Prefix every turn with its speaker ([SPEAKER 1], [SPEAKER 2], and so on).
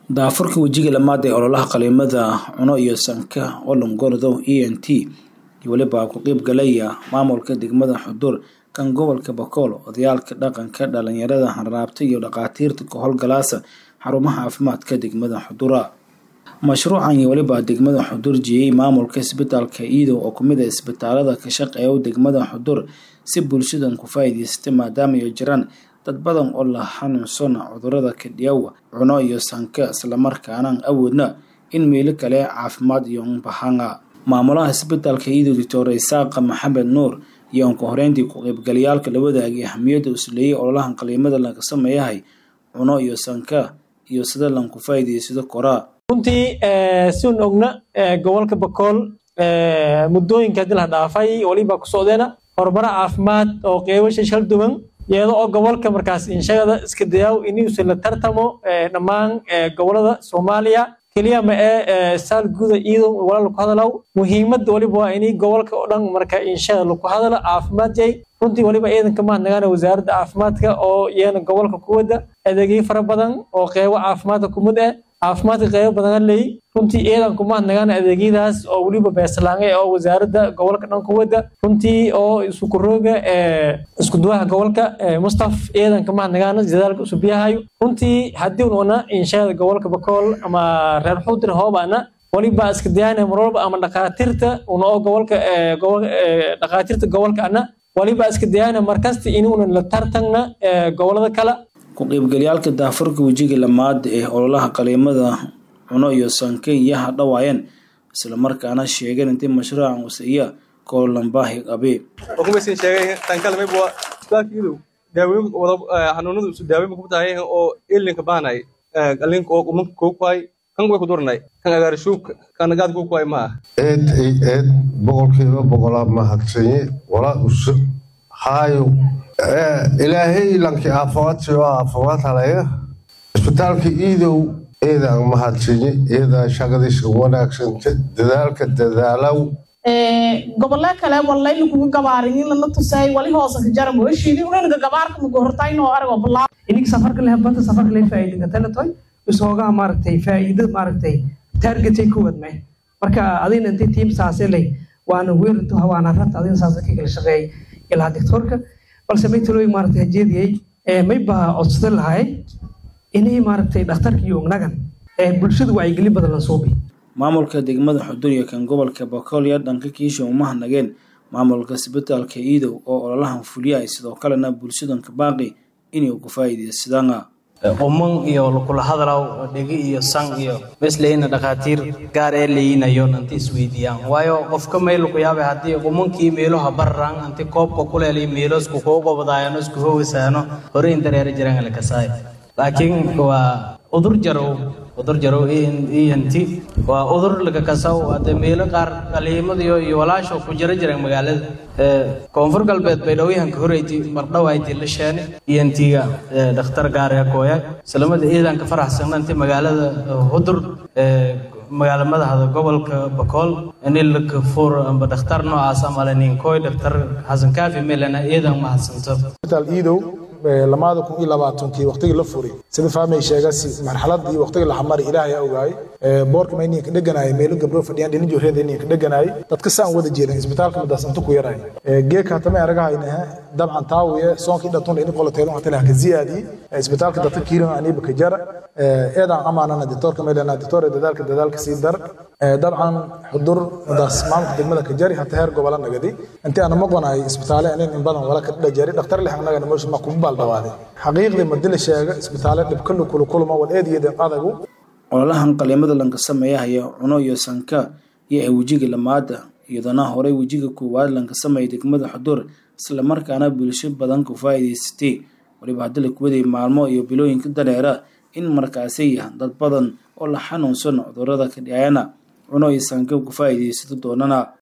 [SPEAKER 1] daafurka wejiga lamaad ee ololaha qaliimada cuno iyo sanka olongordow e n t iyo weliba ku qeyb galaya maamulka degmada xudur kan gobolka bakool odayaalka dhaqanka dhalinyarada hanraabta iyo dhakhaatiirta ka howlgalaasa xarumaha caafimaadka degmada xudura mashruucan iyo weliba degmada xudur jiyey maamulka isbitaalka iidow oo kumid a isbitaalada ka shaqeeya degmada xudur si bulshadan ku faa'iidaystay maadaama ay jiraan dad badan oo la xanuunsan cudurada kadhiyawa cuno iyo sanka islamarkaanaan awoodna in meelo kale caafimaad iyo bahanga maamulaha isbitaalka iidow doctor isaaqa maxamed nuur iyo anka horeyntii ku qaybgalayaalka la wadaagay ahamiyadda usleeyay ololahan qaliimada laga sameeyahay cuno iyo sanka iyo sida lanku faa'iidaysado koraa
[SPEAKER 2] runtii siun ogna gobolka bakool muddooyinka hadii la dhaafay waliba ku socdeena horumaro caafimaad oo qeybasha shal duwan iyada oo gobolka markaas inshagada iska dayaaw inuusan la tartamo dhammaan gobolada soomaaliya keliya ma ee saal guda iyadoo wala laku hadalaw muhiimadda waliba waa inay gobolka oo dhan marka inshada laku hadala caafimaad yahay runtii waliba ciidanka mahadnagaana wasaaradda caafimaadka oo iyana gobolka ku wada adeegyo fara badan oo qeybo caafimaadka kumid ah caafimaadka qeybo badan leey runtii ciidanku mahadnagaana adeegyadaas oo weliba beeslaangay oo wasaaradda gobolka dhan ku wada runtii oo isukurooga iskuduwaha gobolka mustaf ciidanka mahadnagaana dadaalka usubiyahayo runtii haddii una inshada gobolka bakool ama reer xudir hoobana waliba iska dayaana marwalba ama dhakhaatiirta una oo gobolka dhakhaatiirta gobolka ana waliba iska dayaana markasta inuuna la tartagna gobolada kale
[SPEAKER 1] ku qaybgalyaalka daafurka wejiga lamaad ee ololaha qaliimada cuno iyo sanka iyaha dhawaayeen islamarkaana sheegeen intii mashruucan usaiya koolambaahi qabe
[SPEAKER 3] okumaysan sheegay tankalmayba isbitaalkiidu daaweyn wada xanuunada isu daaweyn ku tahay oo ilinka baanay qalinka oo umanka koo kuhay kan way ku duranay kan agaarshuubka kan nagaad koo kuhay maaha
[SPEAKER 4] eed ay eed boqolkiiba boqolaa mahadsanye walaa usu haayo ilaahay lankii aafawaadsi oo aafawaad halaya isbitaalka iidow eedaan mahadsanyi eedaa shaqadiisa wanaagsanta dadaalka dadaalow
[SPEAKER 5] gobolle kale wallayna kuga gabaarin in lana tusay wali hoosa ka jara mooshiidi unanaga gabaarka muga hortaynoo arago balaa
[SPEAKER 6] ininka safarka leh banta safarka leh faa'iidinka talatoy isoogaha maaragtay faa'iido maaragtay targetay ku wadmay marka adina intii tiim saase leh waana weerarto waana rata adina saase ka kala shaqeeyay ilaa doctorka balse may talooyin maaragtay hajeediyey may baa codsadan lahay inay maaragtay dhakhtarka iyo ognagan bulshadu wacyigelin badan la suubi
[SPEAKER 1] maamulka degmada xudur iyo kan gobolka bakool iyo dhanka kiisha umahadnageen maamulka isbitaalka iidow oo ololahan fuliya ay sidoo kalena bulshadanka baaqi inay uga faa'iidaysadaan
[SPEAKER 7] uman iyo lakula hadalaw dhegi iyo san iyo besleyna dhakhaatiir gaar ee leyinayo nanti isweydiiyaan waayo qofka meel ku yaabay haddii umankii meeloha barran anti koobka kuleelay meelosku kuu gobadaayano isku hoogasaano hore in dareero jiraan lakasaay laakiin waa udur jarow udur jarow ent waa udur lakakasaw hadde meelo qaar qaliimadiyo iyo walaasho ku jira jiraan magaalada koonfur galbeed bay dhowyahanka horeyti mardhawayti la sheene entiga dhakhtar gaar ee kooya islamada ciidanka faraxsan inti magaalada hudur magaala madaxda gobolka bakool inilaka fur amba dhakhtar noocaas amale ninkoy dhakhtar xasan kaafi melena ciidan mahadsanto
[SPEAKER 8] iidow lamaada kun iyo labaatankii waqtigii la furay sida fahmay sheegasi marxaladii waqtigii la xamari ilaahay ogaay boorka ma inay ka dheganaay meelo gabdho fadhiyaan dhinac joorreeda inay ka dheganaay dadka saan wada jeedan isbitaalka madaas inta ku yaray geeka hatama aragahayna dabcan taawiye soonkii dhatun in qoloteedo hata laha ka ziyaadi isbitaalka dadka kiiran aniba ka jara eedan amaanana doctorka meelana doctor dadaalka dadaalka sii dar dabcan xudur madaas maamulka degmada ka jari hata heer gobola nagadi intii aan maqonaay isbitaale in badan wala ka dhajari dhakhtar leh annaga nolosha ma kuma baaldhawaaday xaqiiqdii madila sheega isbitaale dhibkalu kulu kulma wal eediyeedan adagu
[SPEAKER 1] ololahan qaliimada lanka sameeyahaya cuno iyo sanka iyo ay wejiga lamaada iyadana horey wejiga koowaad lanka sameeyay degmada xudur islamarkaana bulsho badan ku faa'iidaysatay waliba haddii la kuwaday maalmo iyo bilooyinka dareera in markaasi dad badan oo la xanuunsan cudurada ka dhacayana cuno iyo sanka ku faa'iidaysato doonana